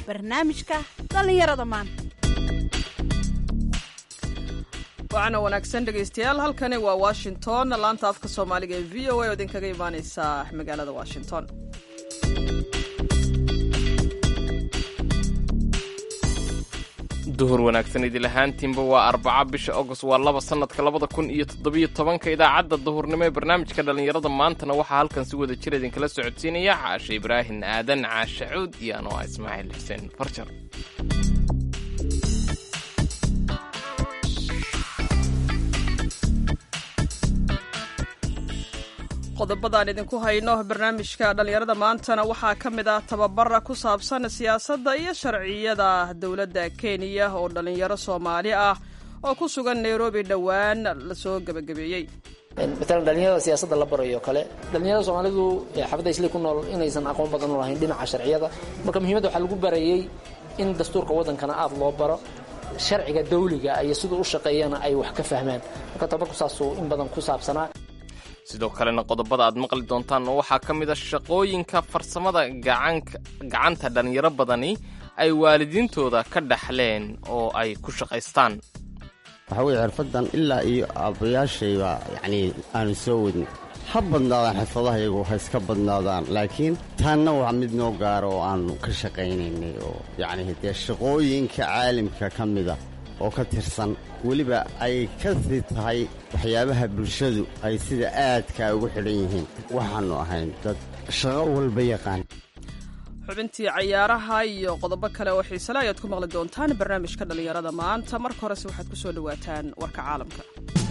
barnaamijka dhallinyarada maanta waxaana wanaagsan dhegaystayaal halkani waa washington laanta afka soomaaliga ee v o a oo idinkaga imaaneysa magaalada washington duhur wanaagsan idil ahaantiinba waa arbaca bisha agost waa laba sannadka labada kun iyo toddobiyo tobanka idaacadda duhurnimo ee barnaamijka dhallinyarada maantana waxaa halkan si wada jir idinkala socodsiinaya caashe ibraahin aadan caashe cuud iyo anoo ah ismaaciil xuseen farjar qodobadaan idinku hayno barnaamijka dhallinyarada maantana waxaa ka mid ah tababara ku saabsan siyaasadda iyo sharciyada dowladda kenya oo dhallinyaro soomaali ah oo ku sugan nairobi dhowaan lasoo gebagabeeyey matalan dhalinyarada siyaasadda la barayo kale dhalinyarada soomaalidu xaafadda isli ku nool inaysan aqoon badan u lahayn dhinaca sharciyada marka muhiimadda waxaa lagu barayey in dastuurka waddankana aada loo baro sharciga dawliga iyo siduu u shaqeeyana ay wax ka fahmaan marka tababarku saasuu in badan ku saabsanaa sidoo kalena qodobada aad maqli doontaan oo waxaa ka mid a shaqooyinka farsamada gacanta dhallinyaro badani ay waalidiintooda ka dhaxleen oo ay ku shaqaystaan waxaa weye xirfaddan ilaa iyo aabbayaashayba yacnii aanu soo wadin ha badnaadaan xirfadaha iyagu ha iska badnaadaan laakiin taanna waa mid noo gaara oo aannu ka shaqaynaynay oo yacnii dee shaqooyinka caalimka ka mida oo ka tirsan weliba ay ka sii tahay waxyaabaha bulshadu ay sida aadkaa ugu xidhan yihiin waxaannu ahayn dad shaqo walba yaqaan xubintii cayaaraha iyo qodobo kale oo xiisale ayaad ku maqli doontaan barnaamijka dhallinyarada maanta marka horese waxaad ku soo dhowaataan warka caalamka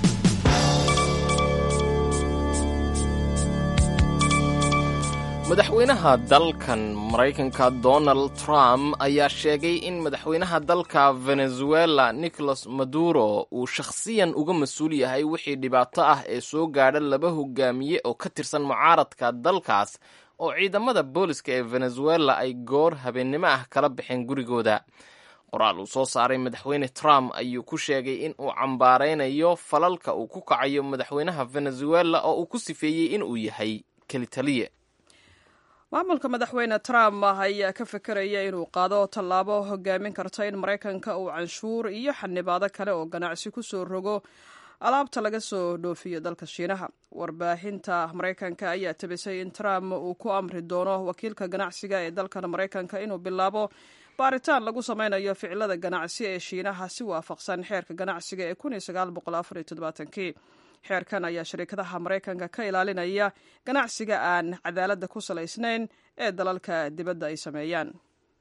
madaxweynaha dalkan maraykanka donald trump ayaa sheegay in madaxweynaha dalka venezuela nicolas maduro uu shakhsiyan uga mas-uul yahay wixii dhibaato ah ee soo gaadha laba hogaamiye oo ka tirsan mucaaradka dalkaas oo ciidamada booliska ee venezuela ay goor habeennimo ah kala baxeen gurigooda qoraal uu soo saaray madaxweyne trump ayuu ku sheegay in uu cambaaraynayo falalka uu ku kacayo madaxweynaha venezuela oo uu ku sifeeyey in uu yahay kelitaliye maamulka madaxweyne trump ayaa ka fekeraya inuu qaado tallaabo hogaamin karta in maraykanka uu canshuur iyo xanibaado kale oo ganacsi ku soo rogo alaabta laga soo dhoofiyo dalka shiinaha warbaahinta maraykanka ayaa tabisay in trump uu ku amri doono wakiilka ganacsiga ee dalkan maraykanka inuu bilaabo baaritaan lagu sameynayo ficilada ganacsi ee shiinaha si waafaqsan xeerka ganacsiga ee kii xeerkan ayaa shariikadaha maraykanka ka ilaalinaya ganacsiga aan cadaaladda ku salaysnayn ee dalalka dibadda ay sameeyaan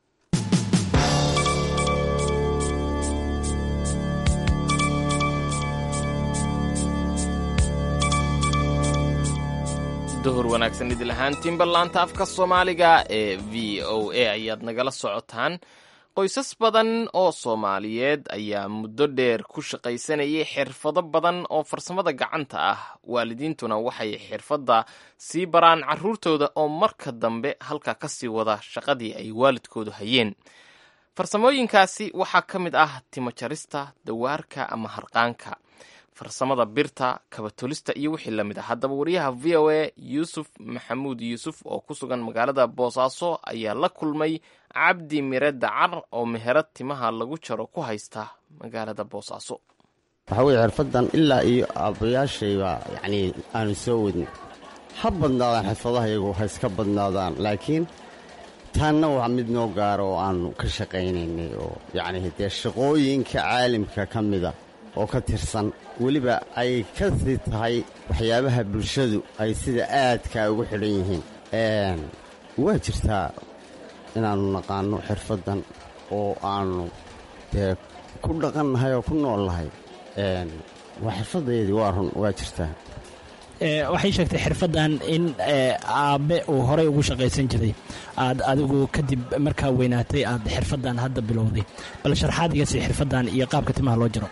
duhur wanaagsan idil ahaantiinba laanta afka soomaaliga ee v o a ayaad nagala socotaan qoysas badan oo soomaaliyeed ayaa muddo dheer ku shaqaysanayay xirfado badan oo farsamada gacanta ah waalidiintuna waxay xirfadda sii baraan carruurtooda oo marka dambe halka ka sii wada shaqadii ay waalidkoodu hayeen farsamooyinkaasi waxaa ka mid ah timo jarista dawaarka ama harqaanka farsamada birta kabatolista iyo wixii la mid ah haddaba wariyaha v o a yuusuf maxamuud yuusuf oo ku sugan magaalada boosaaso ayaa la kulmay cabdi mire dacar oo meherad timaha lagu jaro ku haysta magaalada boosaaso waxaa weye xirfaddan ilaa iyo aabbayaashayba yacnii aanu soo wadin ha badnaadaan xirfadaha iyagu ha iska badnaadaan laakiin taanna waa mid noo gaara oo aannu ka shaqaynaynay oo yacnii dee shaqooyinka caalimka ka mida oo ka tirsan weliba ay ka sii tahay waxyaabaha bulshadu ay sida aadkaa ugu xidhan yihiin waa jirtaa inaannu naqaanno xirfaddan oo aannu dee ku dhaqannahay oo ku nool nahay waa xirfaddaydii waa run waa jirtaa waxay sheegtay xirfaddan in aabbe uu horey ugu shaqaysan jiray aad adigu kadib markaa weynaatay aad xirfaddan hadda bilowday bal sharxaad iga sii xirfaddan iyo qaabka timaha loo jiro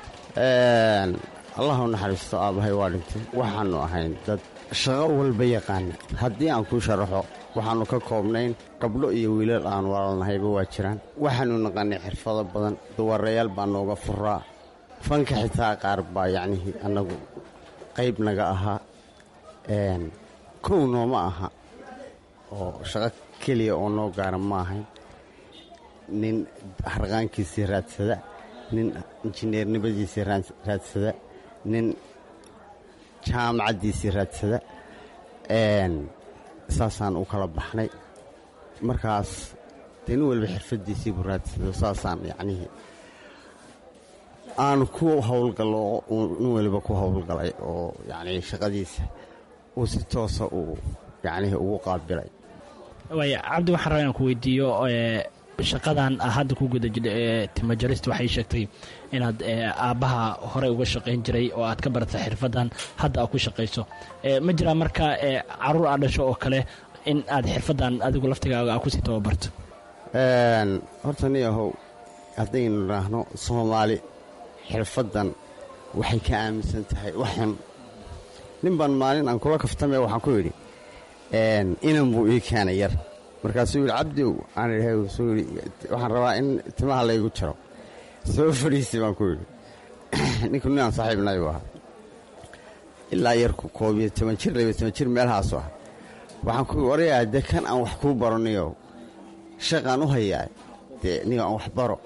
allah u naxariisto aabbahay waa dhintay waxaannu ahayn dad shaqo walba yaqaana haddii aan kuu sharaxo waxaannu ka koobnayn gabdho iyo wiilal aan walaalnahayba waa jiraan waxaannu naqanay xirfado badan duwarayaal baa nooga furaa fanka xitaa qaar baa yacnihii annagu qayb naga ahaa kow nooma aha oo shaqo keliya oo noo gaara ma ahayn nin harqaankiisii raadsada nin injineernimadiisii raadsada nin jaamacaddiisii raadsada saasaan u kala baxnay markaas dee nin waliba xirfaddiisiibu raadsado saasaan yacnihii aan ku howlgallo nin waliba ku howlgalay oo yacnii shaqadiisa uu si toosa uu yacnihii ugu qaabilay waaya cabdi waxaan rabaa inaan ku weydiiyo shaqadan hadda ku guda jidha ee timajarista waxay sheegtay inaad aabbaha horey uga shaqayn jiray oo aad ka baratay xirfaddan hadda aad ku shaqayso ma jiraa marka caruur aad dhasho oo kale in aad xirfaddan adigu laftigaaga aad kusii tababarto horta nin ahow haddaynu idhaahno soomaali xirfaddan waxay ka aaminsan tahay wax xun nin baan maalin aan kula kaftame waxaan ku yidhi inan buu ii keenay yar markaasuu yidhi cabdiow aan idhahay suu yidhi waxaan rabaa in timaha laygu jaro soo fadhiisi baan ku yidhi ninku ninaan saaxiibnay buu ahaa ilaa yarku koob iyo toban jir labiyo toban jir meelahaasu ah waxaan ku warayaa dee kan aan wax kuu baro niyow shaqaan u hayaa dee niyo aan wax baro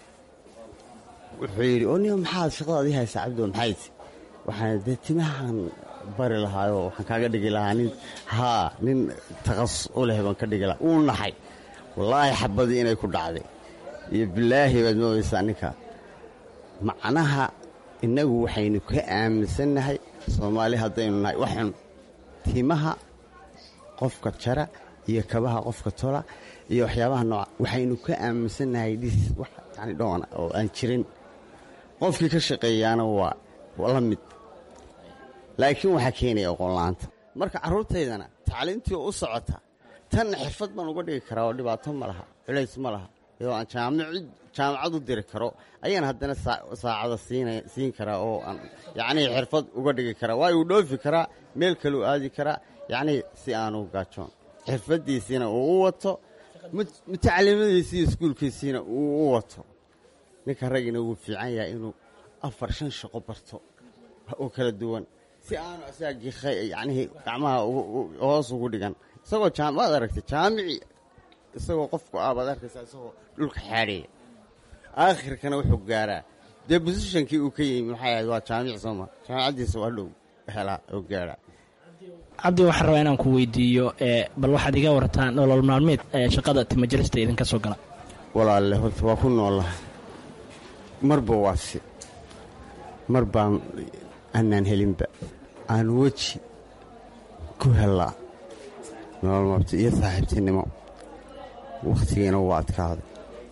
wuxuu yidhi oo niyo maxaad shaqadaad ii haysaa cabdiow maxayd waxaan dee timahaan bari lahaayoo waxaan kaaga dhigi lahaa nin haa nin taqasus u leh baan ka dhigi lahaa wuu naxay wallaahi xabadii inay ku dhacday iyo bilaahi baad moodaysaa ninka macnaha innagu waxaynu ka aaminsannahay soomaali haddaynu nahay wax xun timaha qofka jara iyo kabaha qofka tola iyo waxyaabaha nooca waxaynu ka aaminsannahay dhis wax yani dhoona oo aan jirin qofkii ka shaqeeyaana waa la mid laakiin waxaa keenaya aqoonla'aanta marka carruurtaydana tacliintii u socota tanna xirfad baan uga dhigi karaa oo dhibaato ma laha culays ma laha iyadoo aan jaamacad u diri karo ayaan haddana saacada siin karaa oo aan yacnii xirfad uga dhigi karaa waayo uu dhoofi karaa meel kaleu aadi karaa yacnii si aanu gaajoon xirfaddiisiina uu u wato mutaclimadiisii iskuulkiisiina uu u wato ninka raggina wuu fiican yahay inuu afar shan shaqo barto oo kala duwan si aanu asaga yacnihii gacmaha hoos ugu dhigan isagoo jaamaad aragtay jaamici isagoo qofku aabaad arkaysaa isagoo dhulka xaadhaya aakhirkana wuxuu gaaraa dee bosishankii uu ka yimi maxay ahayd waa jaamic sooma jaamicaddiisa waa dhow helaa oo gaaraa cabdi waxaan rabaa inaan ku weydiiyo bal waxaad iga wartaa nolol maalmeed shaqada timajarista idinka soo gala walaalle horta waa ku noollaha marba waa si mar baan aanaan helinba aan weji ku hellaa nolol mabti iyo saaxiibtinimo wakhtigiina waa adkaaday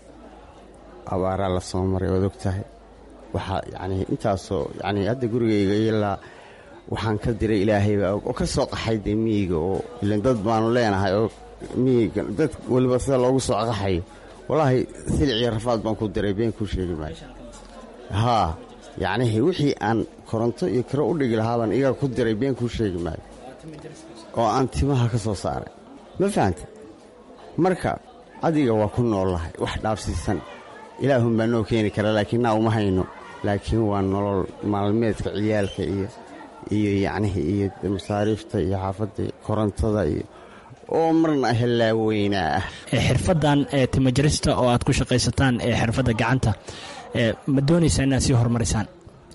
abaaraa la soo maray oad og tahay waxaa yacnii intaasoo yacnii hadda gurigayga ilaa waxaan ka diray ilaahayba og oo ka soo qaxay dee miyiga oo ilan dad baanu leenahay oo miyiga dad weliba sida loogu soo qaxayo wallaahi silic iyo rafaad baan ku diray been kuu sheegi maayo haa yacnihii wixii aan koronto iyo kiro u dhigi lahaa baan iyaga ku diray been kuu sheegi maayo oo aan timaha ka soo saaray ma fahanta marka adiga waa ku noollahay wax dhaafsiisan ilaahun baa noo keeni kara laakiin naa uma hayno laakiin waa nolol maalmeedka ciyaalka iyo iyo yacnihii iyo masaariifta iyo xaafadda korontada iyo oo marna hellaaweynaa ah xirfaddan ee timajarista oo aad ku shaqaysataan ee xirfadda gacanta ma doonaysaa inaad sii horumarisaan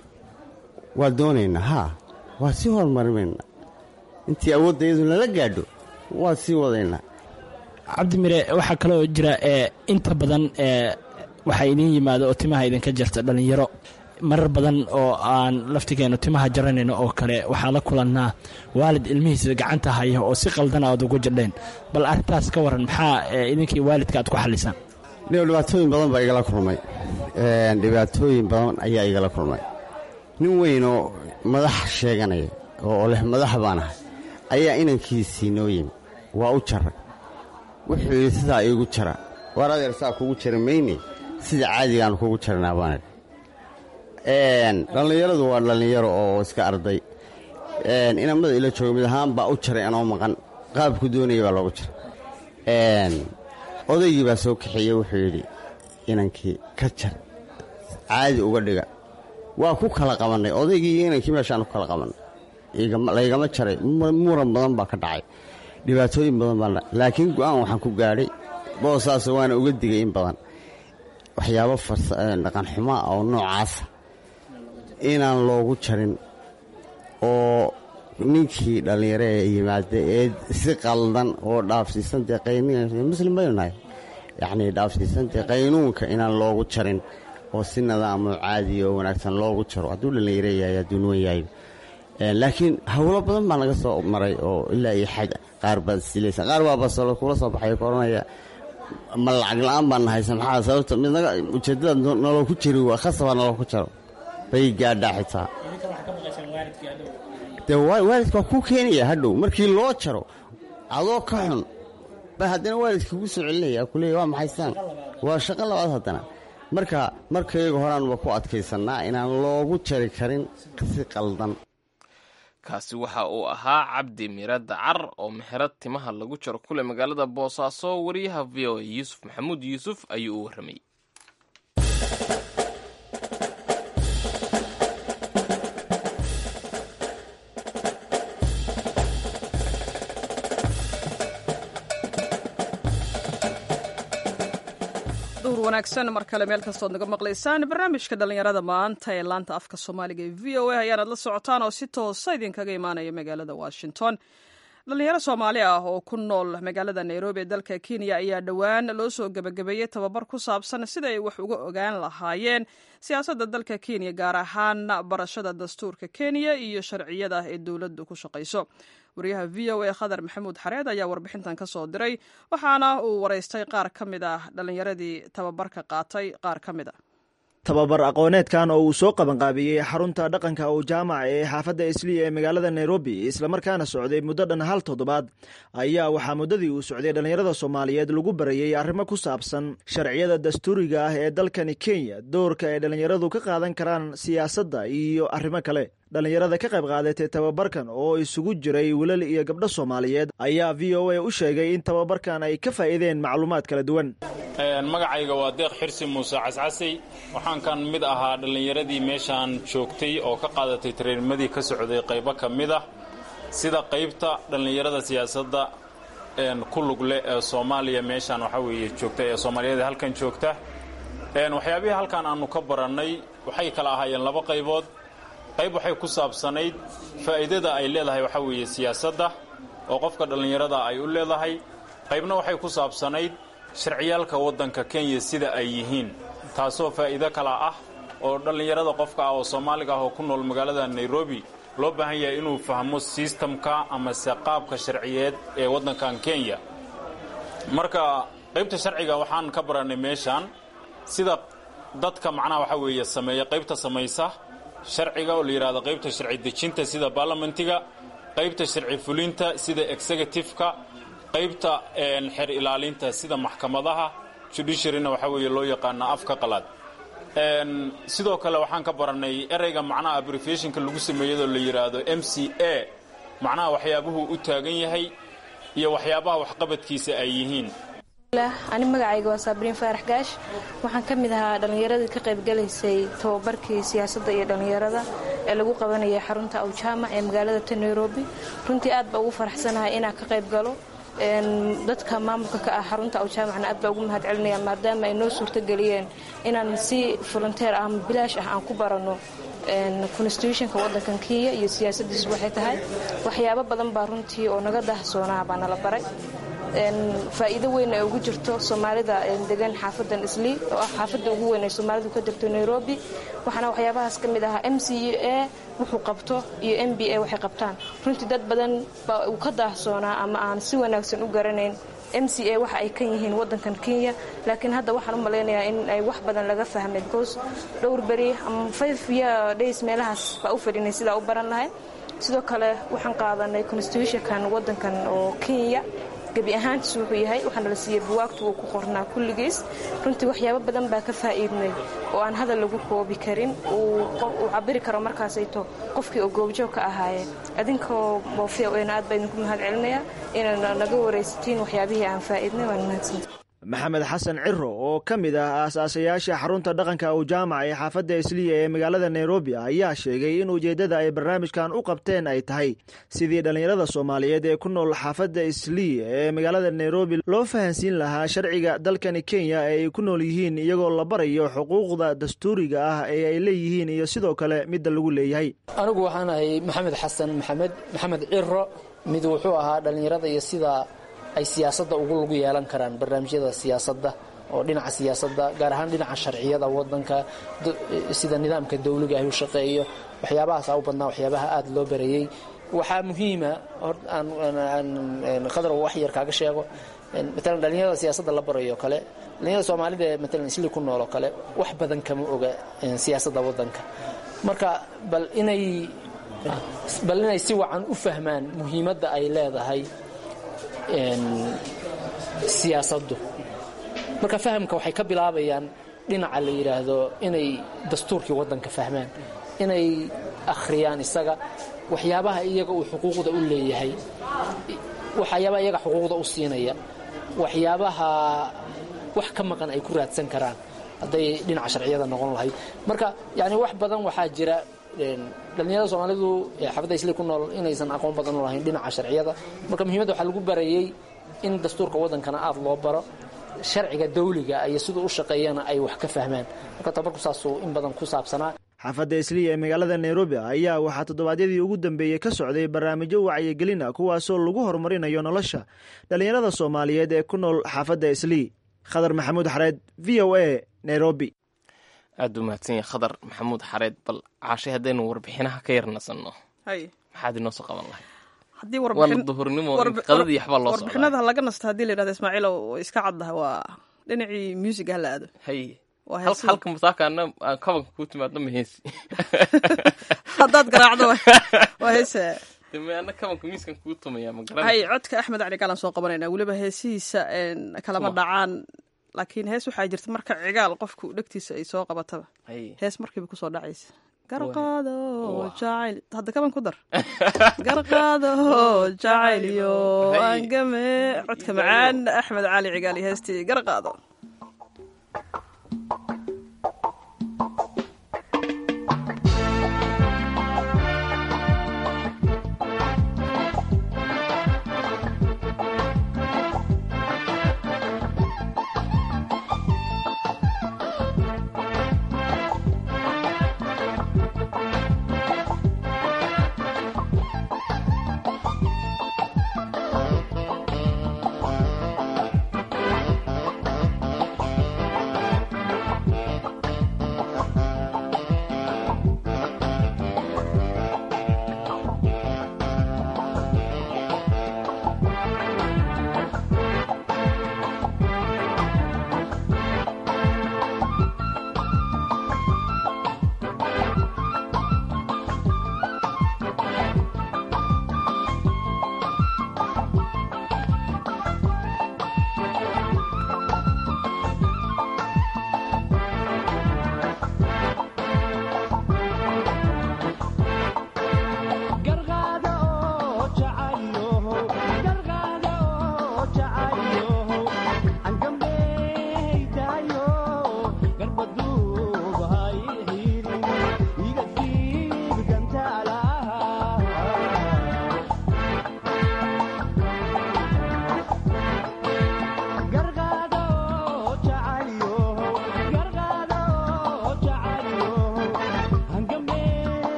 waa doonaynaa haa waa sii horumarinaynaa intii awoodda iyadu nala gaadho waa sii wadaynaa cabdi mire waxaa kaloo jira inta badan waxaa idiin yimaado oo timaha idinka jarta dhallinyaro marar badan oo aan laftigeennu timaha jaranayno oo kale waxaa la kulannaa waalid ilmihiisa gacanta haya oo si qaldan aad ugu jadheen bal arrintaas ka waran maxaa idinkii waalidka aad ku xallisaan dhibaatooyin badan baa igala kulmay dhibaatooyin badan ayaa igala kulmay nin weynoo madax sheeganaya oo leh madax baan ahay ayaa inankiisii noo yimi waa u jaray wuxuu yidhi sidaa iigu jara waar adeer saa kugu jara mayne sida caadigaanu kugu jarnaa baanidhi dhallinyaradu waa dhallinyaro oo iska arday inamada ila jooga mid ahaan baa u jaray anoo maqan qaabku doonaya baa loogu jaray odaygii baa soo kaxeeyey wuxuu yidhi inankii ka jar caadi uga dhiga waa ku kala qabannay odaygii iyo inankii meeshaan ku kala qabannay laygama jaray muran badan baa ka dhacay dhibaatooyin badan baa laakiin go'aan waxaan ku gaadhay boosaas waana uga digay in badan waxyaabo dhaqan xumaa oo noocaasa inaan loogu jarin oo ninkii dhallinyaro ee yimaada ee si qaldan oo dhaafsiisan dee qaymuslim baynu nahay yacnii dhaafsiisan dee qaynuunka inaan loogu jarin oo si nadaamo caadiya oo wanaagsan loogu jaro hadduu dhallinyaro yahay hadduu nuwan yahay laakiin howlo badan baa naga soo maray oo ilaa iyo xad qaar baad silaysa qaar baa basalo kula soo baxay koranaya ma lacag la-aan baan nahaysa maxaa sababta midnaga ujeeddada noloo ku jiri waa khasabaa noloo ku jaro bay gaadhaa xitaa dee waalidka waa kuu keenaya hadhow markii loo jaro adoo ka xun ba haddana waalidka kugu soo celinaya kuleeya waa maxaystaan waa shaqo labaad haddana marka markayga horaanuba ku adkaysannaa inaan loogu jari karin si qaldan kaasi waxa uu ahaa cabdi mire dacar oo meherad timaha lagu jaro kule magaalada boosaaso wariyaha v o a yuusuf maxamuud yuusuf ayuu u warramayy duhur wanaagsan mar kale meel kastood naga maqlaysaan barnaamijka dhallinyarada maanta ee laanta afka soomaaliga ee v o a ayaanaad la socotaan oo si toosa idinkaga imaanaya magaalada washington dhallinyaro soomaali ah oo ku nool magaalada nairobi ee dalka kenya ayaa dhowaan loo soo gebagabeeyey tababar ku saabsan sida ay wax uga ogaan lahaayeen siyaasadda dalka kenya gaar ahaan barashada dastuurka kenya iyo sharciyada ee dowladdu ku shaqayso wariyaha v o a khadar maxamuud xareed ayaa warbixintan ka soo diray waxaana uu waraystay qaar ka mid ah dhallinyaradii tababarka qaatay qaar ka mid a tababar aqooneedkan oo uu soo qabanqaabiyey xarunta dhaqanka oo jaamaca ee xaafadda isliya ee magaalada nairobi islamarkaana socday muddo dhan hal toddobaad ayaa waxaa muddadii uu socday dhallinyarada soomaaliyeed lagu barayey arrimo ku saabsan sharciyada dastuuriga ah ee dalkani kenya doorka ay dhallinyaradu ka qaadan karaan siyaasadda iyo arrimo kale dhallinyarada ka qayb qaadatay tababarkan oo isugu jiray wilal iyo gabdho soomaaliyeed ayaa v o a u sheegay in tababarkan ay ka faa'iideen macluumaad kala duwan magacayga waa deeq xirsi muuse cascasey waxaan kan mid ahaa dhallinyaradii meeshaan joogtay oo ka qaadatay tareernimadii ka socday qaybo ka mid ah sida qaybta dhallinyarada siyaasadda ku lugle ee soomaaliya meeshaan waxaa weeye joogta ee soomaaliyeed halkan joogta waxyaabihii halkan aannu ka barannay waxay kala ahaayeen laba qaybood qayb waxay ku saabsanayd faa'iidada ay leedahay waxaa weeye siyaasadda oo qofka dhallinyarada ay u leedahay qaybna waxay ku saabsanayd sharciyaalka waddanka kenya sida ay yihiin taasoo faa'iido kala ah oo dhallinyarada qofka ah oo soomaaliga ah oo ku nool magaalada nairobi loo baahan yahay inuu fahmo sistamka amase qaabka sharciyeed ee waddankan kenya marka qaybta sharciga waxaan ka barannay meeshaan sida dadka macnaha waxaa weeye sameeya qaybta samaysa sharciga oo la yidhahdo qaybta sharci dejinta sida baarlamentiga qaybta sharci fulinta sida executive-ka qaybta xeer ilaalinta sida maxkamadaha judiciaryna waxaa weeye loo yaqaana afka qalaad sidoo kale waxaan ka barannay ereyga macnaha abbreviationka lagu sameeyadoo la yidhaahdo m c a macnaha waxyaabuhu u taagan yahay iyo waxyaabaha waxqabadkiisa ay yihiin ani magacayga waa saabriin faarax gaash waxaan ka mid ahaa dhallinyaradii ka qaybgalaysay tababarkii siyaasadda iyo dhallinyarada ee lagu qabanayay xarunta awjaamac ee magaalada ta nairobi runtii aad baa ugu faraxsanahay inaan ka qayb galo dadka maamulka ka ah xarunta awjaamacna aad baa ugu mahad celinaya maadaama ay noo suurtogeliyeen inaan si volunteer ah ama bilaash ah aan ku baranno constitutionka waddankan kenya iyo siyaasadiisu waxay tahay waxyaabo badan baa runtii oo naga daahsoonaa baa nala baray faa'iido weyn ay ugu jirto soomaalida degan xaafadan islii oo ah xaafadda ugu weyn ay soomaalidu ka degto nairobi waxaana waxyaabahaas ka mid ahaa m c a wuxuu qabto iyo m b a waxay qabtaan runtii dad badan baa uu ka daahsoonaa ama aan si wanaagsan u garanayn m c a waxa ay kan yihiin waddankan kenya laakiin hadda waxaan u malaynayaa in ay wax badan laga fahmay because dhowr beri ama five year days meelahaas baa u fadhinay sidaa u baran lahay sidoo kale waxaan qaadanay constitutionkan waddankan oo kenya gebi ahaantiis wuxuu yahay waxaana la siiyey buwaagtu uu ku qornaa kulligiis runtii waxyaabo badan baa ka faa'iidnay oo aan hadal lagu koobi karin uu cabiri karo markaasayto qofkii oo goobjoog ka ahaayeen adinkoo moofiya weyna aad baa idinku mahad celinayaa inaad naga waraysatiin waxyaabihii aan faa'iidnay waan mahadsanta maxamed xasan ciro oo ka mid ah aasaasayaasha xarunta dhaqanka u jaamac ee xaafadda isliya ee magaalada nairobi ayaa sheegay in ujeeddada ay barnaamijkan u qabteen ay tahay sidii dhallinyarada soomaaliyeed ee ku nool xaafadda isliya ee magaalada nairobi loo fahansiin lahaa sharciga dalkani kenya ee ay ku nool yihiin iyagoo la barayo xuquuqda dastuuriga ah ee ay leeyihiin iyo sidoo kale midda lagu leeyahay anigu waxaan ahay maxamed xasan maxamed maxamed ciro mid wuxuu ahaa dhallinyarada iyo sida ay siyaasadda ugu lagu yeelan karaan barnaamijyada siyaasadda oo dhinaca siyaasadda gaar ahaan dhinaca sharciyada wadanka sida nidaamka dawliga ah u shaqeeyo waxyaabahaasa u badnaa waxyaabaha aada loo barayey waxaa muhiima qadar wax yar kaaga sheego maalan dhallinyarada siyaasadda la barayo kale dhallinyarada soomaalida ee maalan isli ku nool oo kale wax badan kama oga siyaasadda wadanka marka bal inay bal inay si wacan u fahmaan muhiimadda ay leedahay siyaasaddu marka fahamka waxay ka bilaabayaan dhinaca la yidhaahdo inay dastuurkii waddanka fahmaan inay akhriyaan isaga waxyaabaha iyaga uu xuquuqda u leeyahay waxyaabaha iyaga xuquuqda u siinaya waxyaabaha wax ka maqan ay ku raadsan karaan hadday dhinaca sharciyada noqon lahayd marka yani wax badan waxaa jira dhallinyarada soomaalidu xaafadda isli ku nool inaysan aqoon badan u lahayn dhinaca sharciyada marka muhiimadda waxaa lagu barayey in dastuurka waddankana aada loo baro sharciga dawliga iyo siduu u shaqeeyana ay wax ka fahmaan marka tabarku saasuu in badan ku saabsanaa xaafadda isliya ee magaalada nairobi ayaa waxaa toddobaadyadii ugu dambeeyey ka socday barnaamijyo wacyigelin ah kuwaasoo lagu horumarinayo nolosha dhallinyarada soomaaliyeed ee ku nool xaafadda islii khadar maxamuud xareed v o a nairobi aada u mahadsan yahay khadar maxamuud xareed bal caashay haddaynu warbixinaha ka yarnasanno maxaad inoo soo qaban lahay haddii waana duhurnimo qadadii waxbaa loo warbixinada laga nasta haddii la yidhahdo ismaaciilow way iska caddaha waa dhinacii music ha la aado haye halka masaakaana aan kabanka kuu timaadno ma heesi haddaad garaacdo waa heese ana kabanka miiskan kuu tumaya ma garan hay codka axmed cali gaalan soo qabanayna weliba heesihiisa kalama dhacaan laakiin hees waxaa jirta marka cigaal qofku dhegtiisa ay soo qabataba hees markiiba kusoo dhacaysa garqaado jacayl hadda kaban ku dar garqaado jacayliyo angame codka macaan axmed cali cigaal iyo heestii garqaado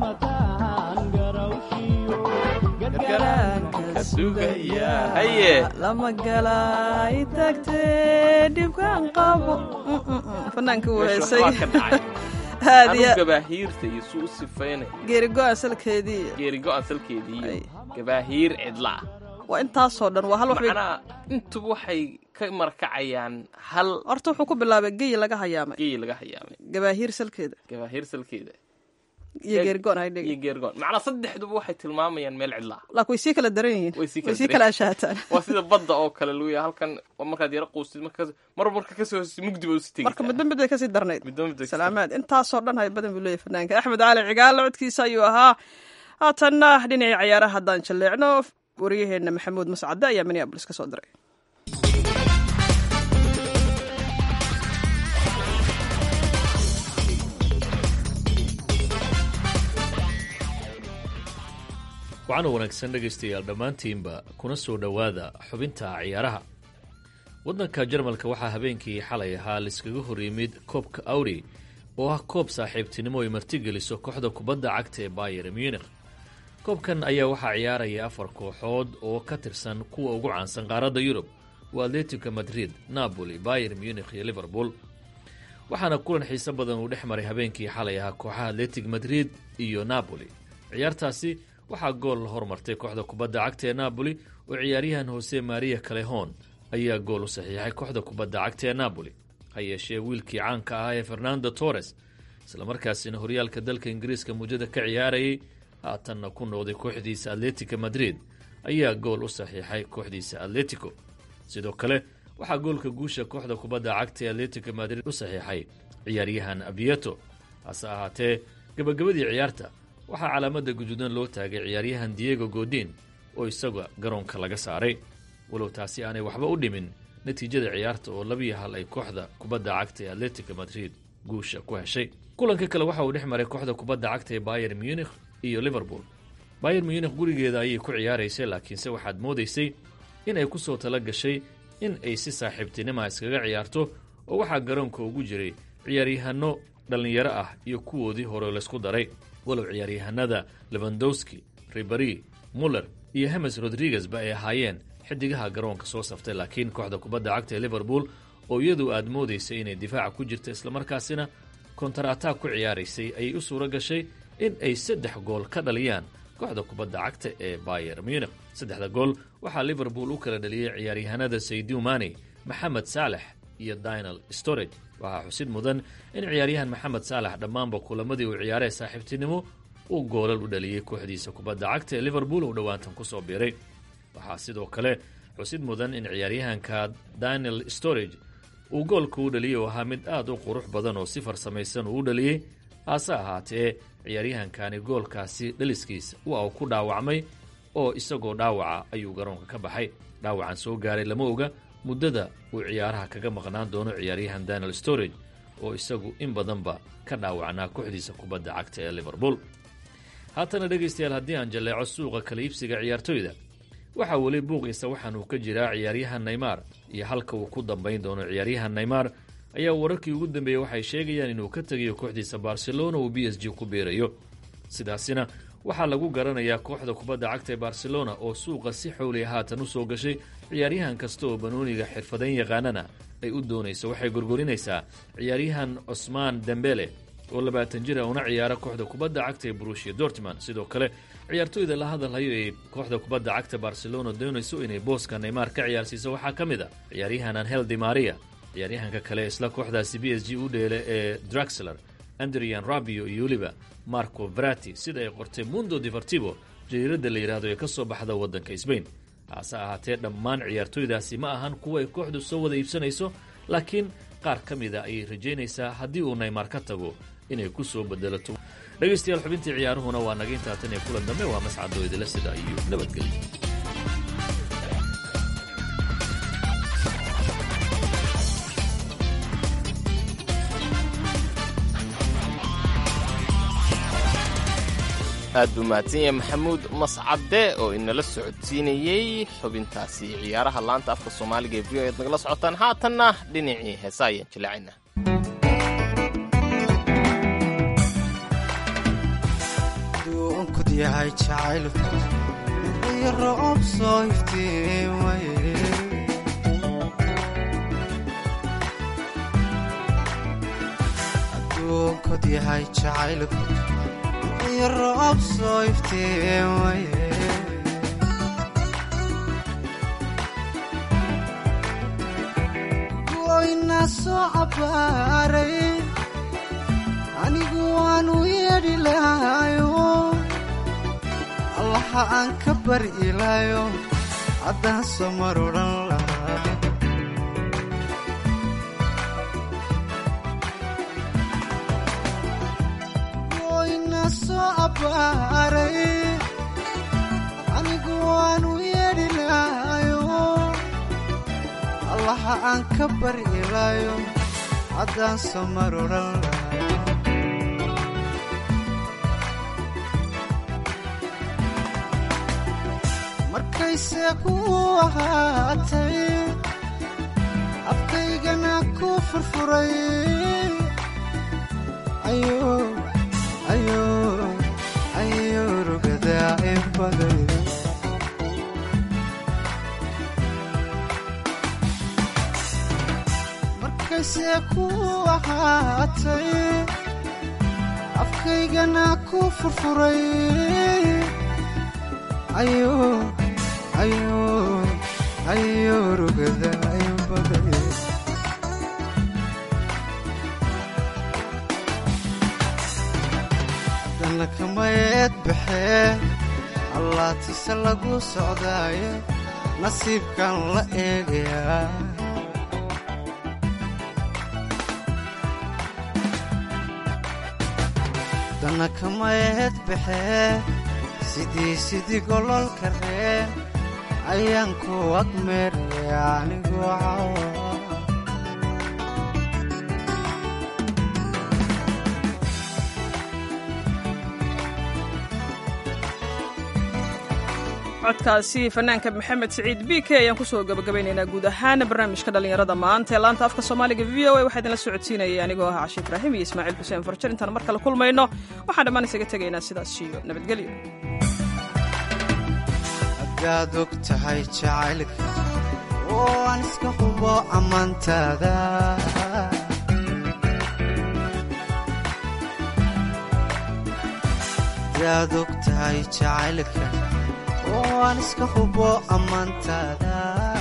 haye lama galay tagtee dhibkaan qabo fanaanka uu heesay waxbaa ka dhacay aad anu iyo gabaahiirta iyo suu u sifaynay geeri go-aan salkeedii geerigo asalkeedii Ay. iyo gabaahiir cidla ah waa intaasoo dhan waa hal wax bay macnaha intuba waxay ka markacayaan hal horta wuxuu ku bilaabay geyi laga hayaamay geyi laga hayaamay gabaahiir salkeeda gabaahiir salkeeda iyo geeri go-aan iyo haydhigi geergoon macnaha saddexduba waxay tilmaamayaan meel cidla ah laakiin way sii kala daran yihiin Way sii kala way sii daran kala ashaataan waa sida badda oo kale lagu yahay halkan waa markaad yara quustid marka mar marka kasoo hoos mugdi ba usi tegeysaa marka midba mid bay kasii darnayd midba mid bay kasii salaamaad intaasoo dhan hay badan buu leeyahay fanaanka axmed cali cigaal codkiisa ayuu ahaa haatanna dhinacii cayaaraha haddaan jalleecno wariyaheenna maxamuud mascade ayaa minneabolis ka soo diray waxaana wanaagsan dhegaystayaal dhammaantiinba kuna soo dhowaada xubinta ciyaaraha waddanka jarmalka waxaa habeenkii xalay ahaa laiskaga hor yimid koobka awri oo ah koob saaxiibtinimo ay martigeliso kooxda kubadda cagta ee bayer munich koobkan ayaa waxaa ciyaaraya afar kooxood oo ka tirsan kuwa ugu caansan qaaradda yurub waa atletico madrid napoli bayer munich iyo liverpool waxaana kulan xiise badan uu dhex maray habeenkii xalay ahaa kooxaha atletic madrid iyo napoli ciyaartaasi waxaa gool la hormartay kooxda kubadda cagta ee napoli oo ciyaaryahan hose maria calehon ayaa gool u saxiixay kooxda kubadda cagta ee napoli ha yeeshee wiilkii caanka ahaa ee fernando torres islamarkaasina horyaalka dalka ingiriiska muddada ka ciyaarayay haatanna ku noqday kooxdiisa atletica madrid ayaa gool u saxiixay kooxdiisa atletico sidoo kale waxaa goolka guusha kooxda kubadda cagta ee atletica madrid u saxiixay ciyaaryahan abieto hase ahaatee gabagabadii ciyaarta waxaa calaamada guduudan loo taagay ciyaaryahan diego godin oo isaga garoonka laga saaray walow taasi aanay waxba u dhimin natiijada ciyaarta oo labiyo hal ay kooxda kubadda cagta ee atletica madrid guusha ku heshay kulanka kale waxa uu dhex maray kooxda kubadda cagta ee bayer munich iyo liverpool bayer munich gurigeeda ayay ku ciyaaraysay laakiinse waxaad moodaysay in ay ku soo tala gashay in ay si saaxiibtinima iskaga ciyaarto oo waxaa garoonka ugu jiray ciyaaryahanno dhallinyaro ah iyo kuwoodii hore laysku daray walow ciyaaryahanada levandowski ribari muller iyo hemes rodriguez ba ay ahaayeen xidigaha garoonka soo saftay laakiin kooxda kubadda cagta ee liverpool oo iyadu aad moodaysay inay difaaca ku jirta islamarkaasina kontarataag ku ciyaaraysay ayay u suuro gashay in ay saddex gool ka dhaliyaan kooxda kubadda cagta ee bayer munich saddexda gool waxaa liverpool u kala dhaliyey ciyaaryahanada saydiu mani maxamed saalex iyo dinal storage waxaa xusid mudan in ciyaaryahan maxamed saalex dhammaanba kulamadii uu ciyaaree saaxiibtinimo uu goolal u dhaliyey kooxdiisa kubadda cagta ee liverpool uu dhowaantan ku soo biiray waxaa sidoo kale xusid mudan in ciyaaryahanka daniel storage uu goolka u dhaliyey oo ahaa mid aad u qurux badan oo si farsamaysan uu u dhaliyey hase ahaatee ciyaaryahankani goolkaasi dhaliskiisa waa uu ku dhaawacmay oo isagoo dhaawaca ayuu garoonka ka baxay dhaawacan soo gaaray lama oga muddada uu ciyaaraha kaga maqnaan doono ciyaaryahan daniel storage oo isagu in badanba ka dhaawacnaa kooxdiisa kubadda cagta ee liverpool haatana dhegaystayaal haddii aan jalleeco suuqa kala iibsiga ciyaartoyda waxaa weli buuqiisa waxaan uu ka jiraa ciyaaryahan neymar iyo halka uu ku dambayn doono ciyaaryahan neymar ayaa wararkii ugu dambeeyey waxay sheegayaan inuu ka tegayo kooxdiisa barcelona uu b s g ku biirayo sidaasina waxaa lagu garanayaa kooxda kubadda cagta ee barcelona oo suuqa si xowliya haatan u soo gashay ciyaaryahan kasta oo banooniga xirfadayn yaqaanana ay u doonayso waxay gorgorinaysaa ciyaaryahan cosmaan dembele oo labaatan jir a una ciyaara kooxda kubadda cagta ee brushia dortman sidoo kale ciyaartoyda la hadalhayo ee kooxda kubadda cagta barcelona doonayso inay booska neymar ka ciyaarsiiso waxaa ka mid a ciyaaryahan angel di maria ciyaaryahanka kale isla kooxdaasi b s g u dheele ee draxler andrian rabio iyo weliba marco vrati sida ay qortay mundo deportivo jariiradda la yidhaahdo ee ka soo baxda waddanka sbain hase ahaatee dhammaan ciyaartoydaasi ma ahan kuwa ay kooxdu soo wada iibsanayso laakiin qaar ka mida ayay rajaynaysaa haddii uu neymar ka tago inay ku soo bedelato dhegaystayaal xubintii ciyaaruhuna waa naga intaatan ee kulan dambe waa mascadoo idila sida iyo nabadgelyo aad buu mahadsan yahay maxamuud mascade oo inala socodsiinayey xubintaasi ciyaaraha laanta afka soomaaliga ee v o ead nagala socotaan haatanna dhinacii heesa ayaan jilaacayna yahay jacaylku iyo roob soo iftiimaye adduunkod yahay jacaylku iyo roob soo iftiimaye goyna soo cabbaaray anigu waanu yeedhi lahayo allaha aan ka bari ilaayo haddaan soo mar odhan lahaa goyna soo abbaaray anigu waanu yeedhi lahayo allaha aan ka bari ilaayo haddaan soo mar odhan lahaa markayse ku ahaatay afkaygana ku furfuray ayo rugadaa in baday markayse ku ahaatay afkaygana ku furfuray ayo ayo ayo rugada in baday dana kamayeed baxee allaatise lagu socdaaye nasiibkan la eegayaa dana kamayeed baxee sidii sidii gololka reen ayaan ku agmeeraya anigoo cawa codkaasi fanaanka maxamed siciid b k ayaan kusoo gabagabaynaynaa guud ahaan barnaamijka dhallinyarada maanta ee laanta afka soomaaliga v o a waxaa idinla socodsiinayay anigoo ah cashi ibraahim iyo ismaaciil xuseen farjar intaan mar kale kulmayno waxaan dhammaan isaga tegaynaa sidaas iyo nabadgelyo haddaad og tahay jacaylka oo aan iska hubo ammaantaada haddaad og tahay jacaylka oo aan iska hubo ammaantaada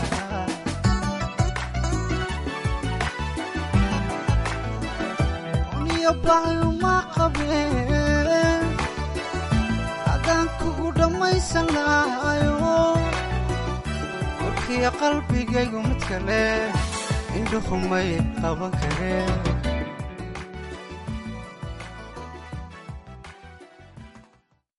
uniyo baayuma qabeen haddaan kugu dhammaysan lahayo warkiyo qalbigaygu mid kale indhuhumay qaban kareen